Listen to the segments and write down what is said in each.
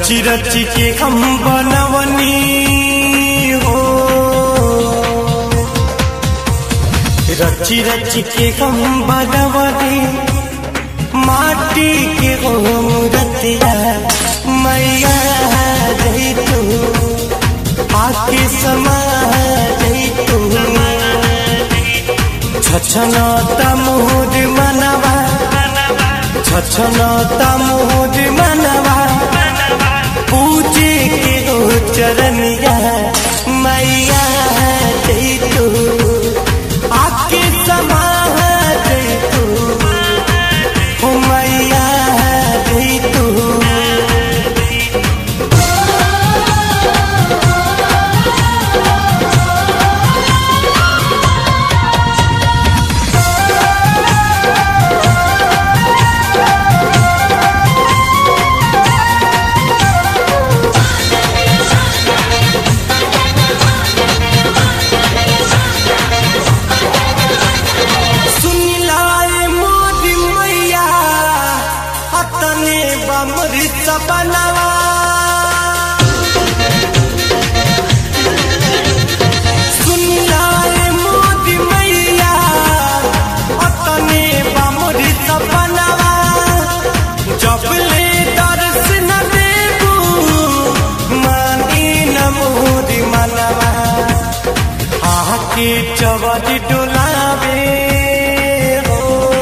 रची रची के हम बनवनी हो रची रची के हम बनवनी माटी के हो मूर्तिया मैया जई तू आके समा जई तू छछना तमुद मनवा छछना तमुद मनवा पूजे के हो चरनिया मैया जई तू आके समा जई तू हो मैया जई तू सुनिलाए मोदी मैया अतने बमृत बनवा सुनिलाए मोदी मैया अतने बमृत बनवा जब ले दर्श न देबू मानी न मोदी मनवा आके चवद डुलावे हो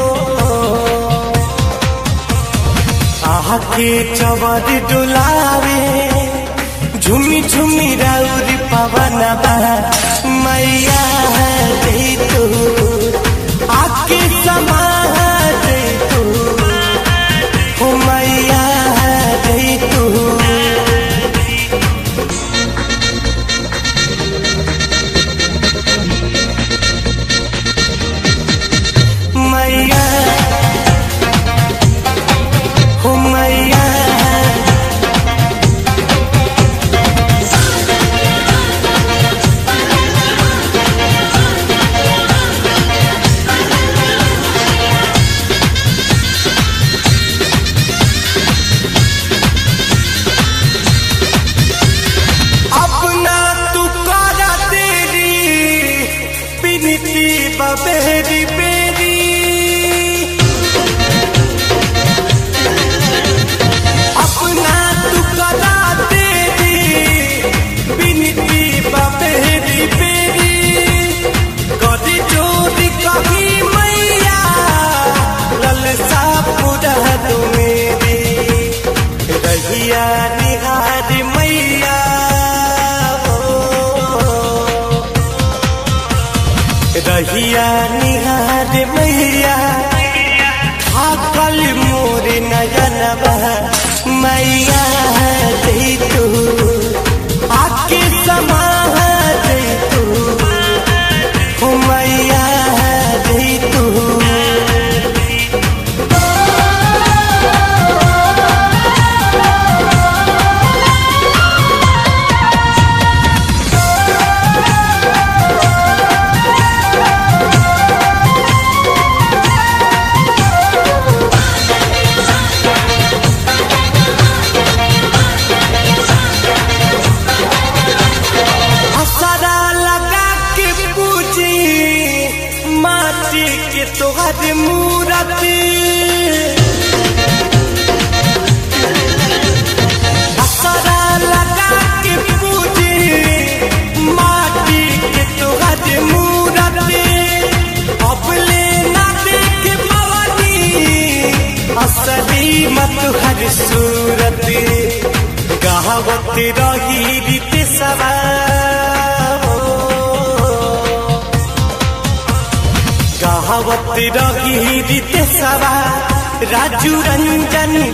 आके चवद डुलावे झुमी झुमी राउरी पवन मैया दे तू आके समा दे तू हो मैया दे तू मैया हो मैया अपना तू करा तेरी बिनती बबेरी बेरी अपना तू करा तेरी बिनती बबेरी बेरी कदी चोरी कही मैया ललसा पूरा तू मेरी रहिया निहार मैया हो रहिया निहार मैया थाकल मोर नयनवा मैया दे तू आके समा दे तू हो मैया दे तू असरा लगा के पूजी माटी के तोहर मूरति असरा लगा के पूजी माटी के तोहर मूरति अब ले ना देख पवनी असली मत हर सूरत गावत रही रीत सवा गावत रही रीत सवा राजू रंजन